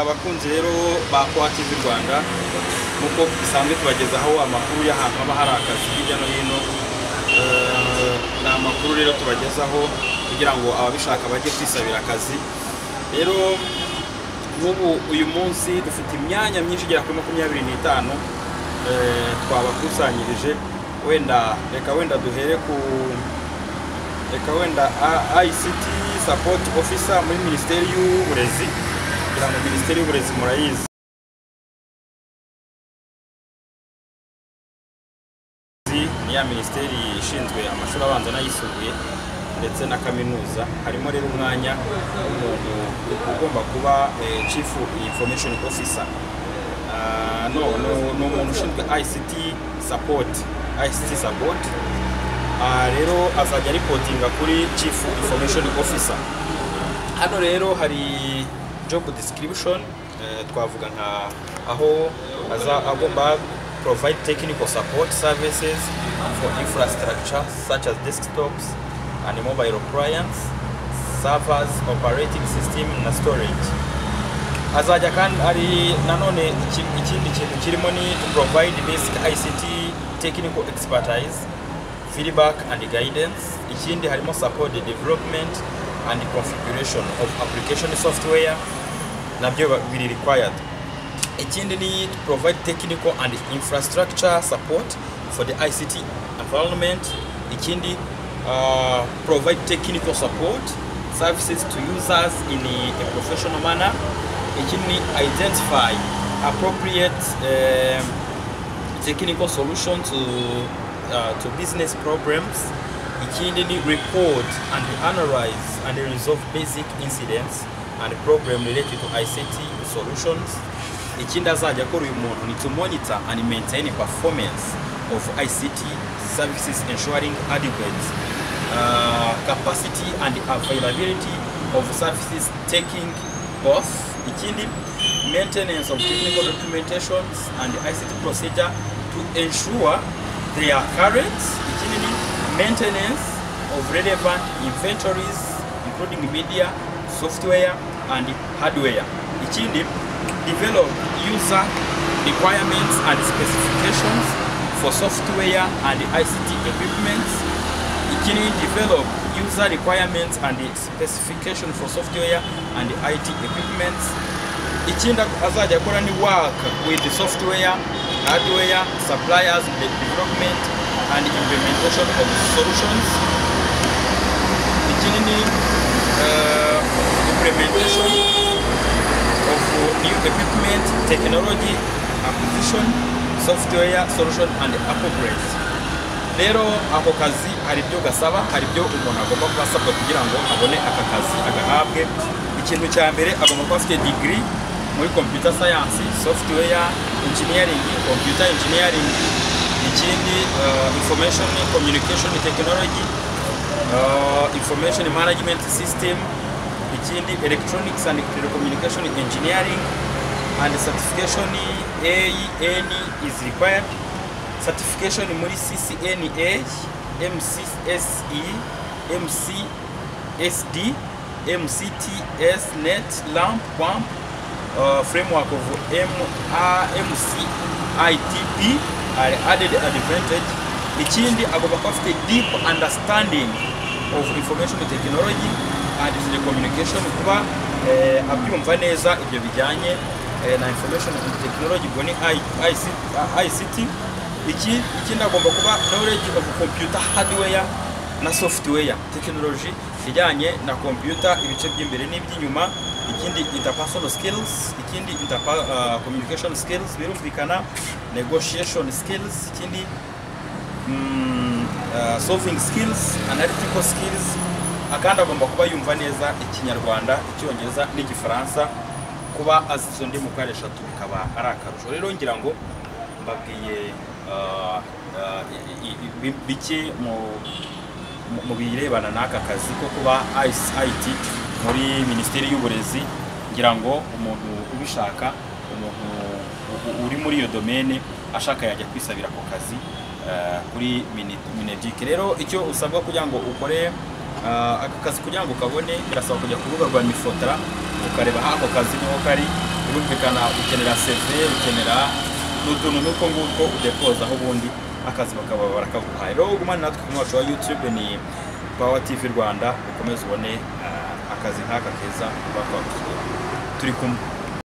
abakunzi rero ba kwa TV Rwanda nk'uko bisanzwe tubagezaho amakuru y'ahantu haba hari akazi hirya no hino Eh, ni amakuru rero tubagezaho kugira ngo ababishaka bajye kwisabira akazi rero nk'ubu uyu munsi dufite imyanya myinshi igera kuri makumyabiri n'itanu eh, twabakusanyirije wenda reka wenda duhere ku reka wenda A- ICT support officer muri minisiteri y'uburezi kugira ngo minisiteri y'uburezi murayizi ni ya minisiteri ishinzwe amashuri abanza n'ayisumbuye ndetse na kaminuza harimo rero umwanya w'umuntu ugomba kuba eh, chief information officer Ah, no no ni umuntu ushinzwe ICT support ICT support aha rero azajya aripotinga kuri chief information officer hano rero hari job description eh, twavuga nka aho aza agomba provide technical support services for infrastructure such as desktops and mobile appliance servers operating system na storage azajya kandi ari nanone iki- ikindi kintu kirimo ni to provide basic ICT technical expertise feedback and guidance ikindi harimo support the development and configuration of application software nabyo ba- biri required ikindi ni to provide technical and infrastructure support for the ICT environment ikindi uh, provide technical support services to users in a a professional manner ikindi ni identify appropriate um, technical solution to uh, to business problems ikindi ni report and analyze and resolve basic incidents and problem related to ICT solutions ikindi azajya akora uyu muntu ni to monitor and maintain performance of ICT services ensuring adequate uh, capacity and availability of services taking off ikindi maintenance of technical documentations and ICT procedure to ensure they are current. Ikindi ni maintenance of relevant inventories including media, software and hardware. Ikindi develop user requirements and specifications for software and ICT equipment ikini develop user requirements and specification for software and IT equipments ikindi azajya akora ni work with the software hardware suppliers the development and implementation of solutions ikindi ni uh, implementation of new equipment technology acquisition software solution and upgrades rero ako kazi hari ibyo gasaba hari ibyo umuntu agomba kuba asabwa kugira ngo abone aka kazi agahabwe ikintu cya mbere agomba kuba afite digiri muri computer science software engineering computer engineering ikindi uh, information communication technology uh, information management system ikindi electronics and telecommunication engineering and certification AN is required certification muri CCNA MCSE MCSD MCTS net lamp pump uh, framework of MCITP are added advantage ikindi agomba kuba afite deep understanding of information technology and telecommunication kuba eh, abyumva neza ibyo bijyanye eh, na information technology ubwo ni I- IC- ah, ICT Iki- ikindi agomba kuba knowledge of computer hardware na software technology ijyanye na computer ibice by'imbere n'iby'inyuma ikindi interpersonal skills ikindi interpa, uh, communication skills birumvikana negotiation skills ikindi mm, uh, solving skills analytical skills akandi agomba kuba yumva neza ikinyarwanda icyongereza n'igifaransa kuba azi izo ndimi uko ari eshatu bikaba ari akarusho rero ngira ngo mbabwiye uh, uh, i- i- i- bi- bike mu mu- mu birebana n'aka kazi ko kuba ICT muri minisiteri y'uburezi ngira ngo umuntu ubishaka umuntu u- u- uri muri iyo domene ashaka yajya kwisabira ako kazi eh, kuri Mini- mineduc rero icyo usabwa kugira ngo ukore eh, aka kazi kugira ngo ukabone birasaba kujya ku rubuga rwa mifotara ukareba ako kazi niho kari birumvikana ukenera seve ukenera n'utuntu n'uko ngutwo udepozaho ubundi akazi bakaba barakaguhaye rero ugumane natwe ku mwacu wa youtube ni pawa tv rwanda ukomeze ubone ah, akazi nk'aka keza bakwakuye turi kumwe